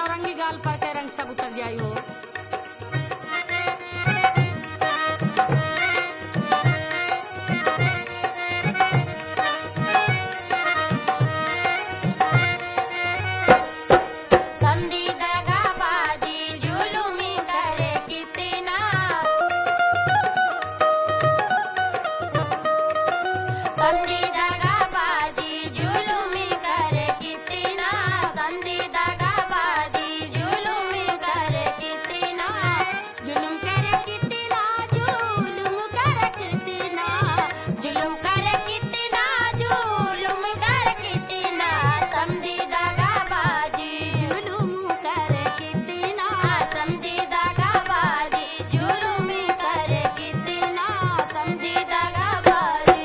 नौरंगी गाल पर के रंग सब उतर जाई हो संधी दगाबाजी जुलुमी करे कितना संधी दगाबाजी जुलुमी करे कितना संधी दगाबाजी जुलुमी करे कितना जुलुम करे कितना जुलुम करे कितना जुलुम करे कितना जुलुम करे कितना समझी दगाबाजी जुलुम करे कितना समझी दगाबाजी जुलुम करे कितना समझी दगाबाजी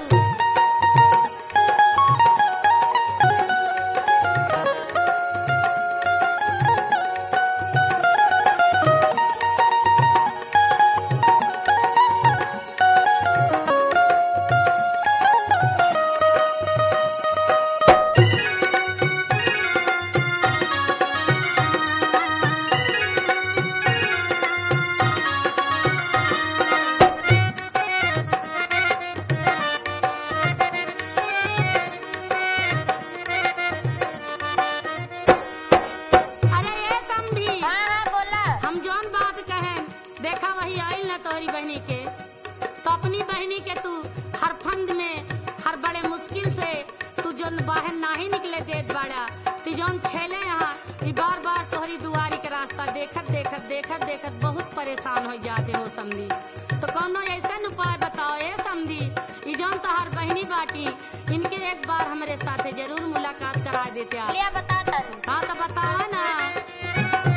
अरे ये समझी हाँ हाँ बोला हम जौन बात कहें देखा वही आइल ना तोहरी बहनी के तो अपनी बहनी के तू हर फंद में हर बड़े मुश्किल से तू जौन बाहर नाही निकले देत बाड़ा तू जौन खेले यहाँ ई बार बार तोहरी दुआरी के रास्ता देखत देखत देखत देखत बहुत परेशान हो जाते हो समझी तो कौनो ऐसा उपाय बताओ ए समझी ई जौन तोहर बहनी बाटी इनके एक बार हमारे साथे जरूर मुलाकात करा देते आप लिया बता तरू हाँ तो बताओ ना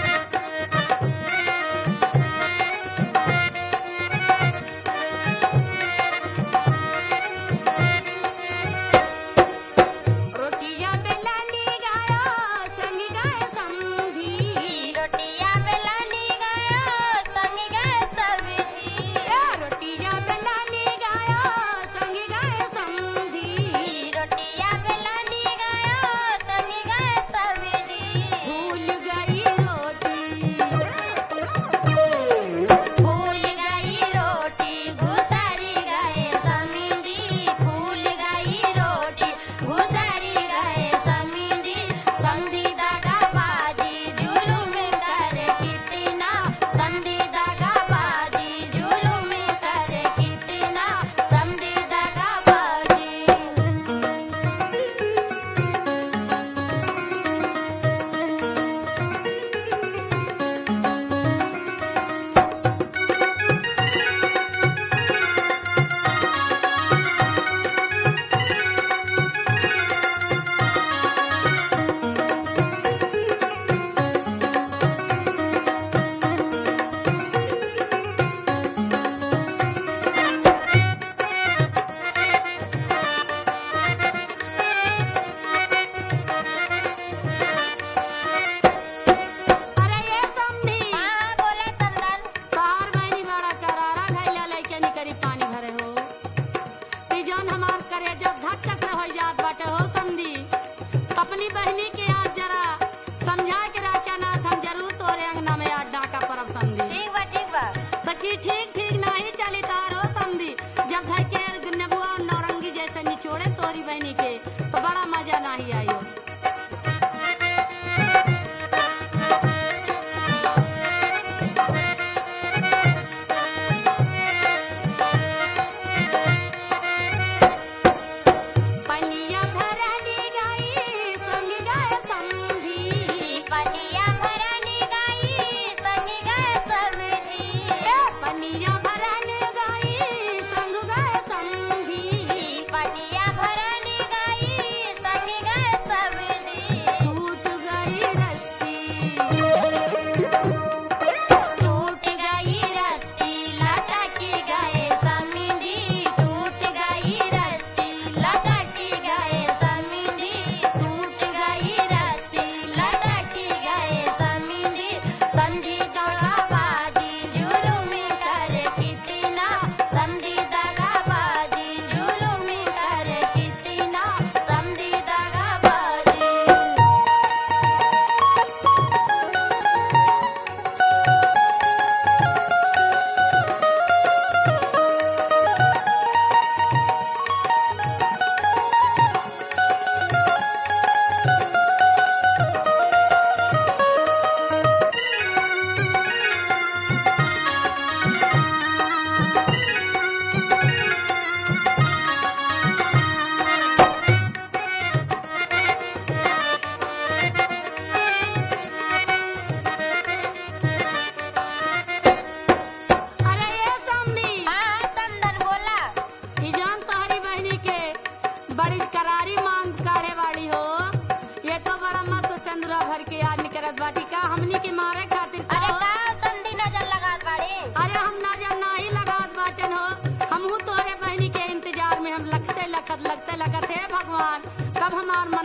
रोटियां बेलानी गायो संग गाय समधी रोटियां बेलानी गयो संग गए सब्जी रोटियां बेलानी गायो संग गाय समधी रोटियां बेलानी गयो संग गए सब्जी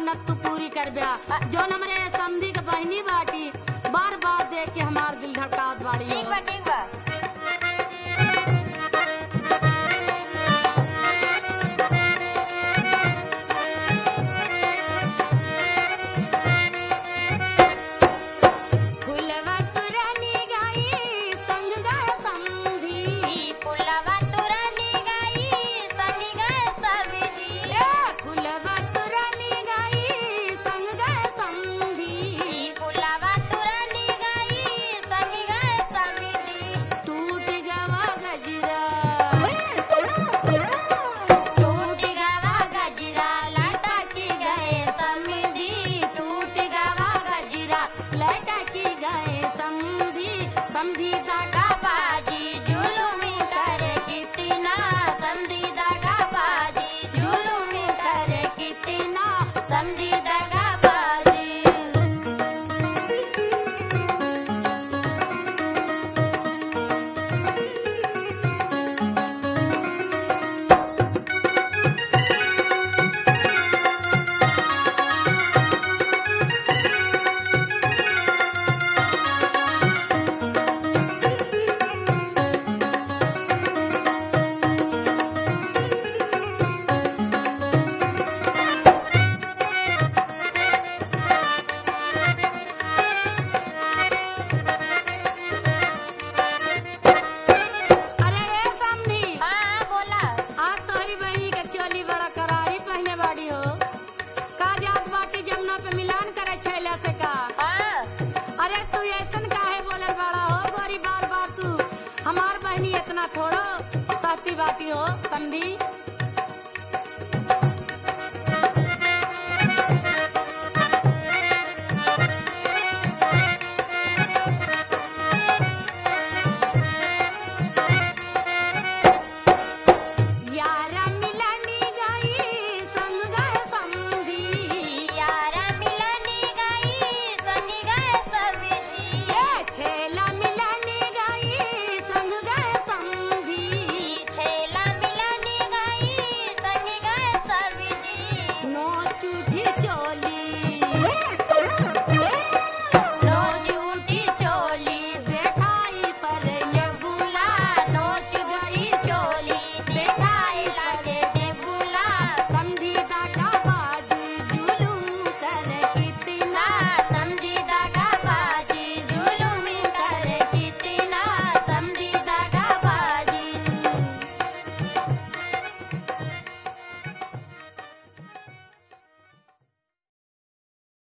मन्नत तू पूरी कर ब्या जो हमरे समधी के बहनी बाटी बार बार देख के हमार दिल धड़कात बाड़ी ठीक हो। बा ठीक बा फुलवा तुरनी गाई संग गाय समधी पुलवा तुरनी गई संगी गए सब्जी ए फुलवा तुरनी गाई संग गाय समधी पुलवा तुरनी गई संगी गए सब्जी टूट गवा गजरा टूट गवा गजरा लटकी गए समधी टूट गवा गजरा लटकी गए समधी समधी दागा बाजी जुलुमी करे कितना समधी दगा बाजी जुलुमी करे कितना समधी दगा बाजी अरे रे समधी हाँ बोला आज तोहरी बहनी के चोली बड़ा करारी पहने बाड़ी हो का जात बाटी जमुना पे मिलान करे छैला से का हाँ अरे तू ऐसन काहे बोलल बड़ा हो गोरी बार बार तू हमार बहनी इतना थोड़ो साथी बाटी हो समझी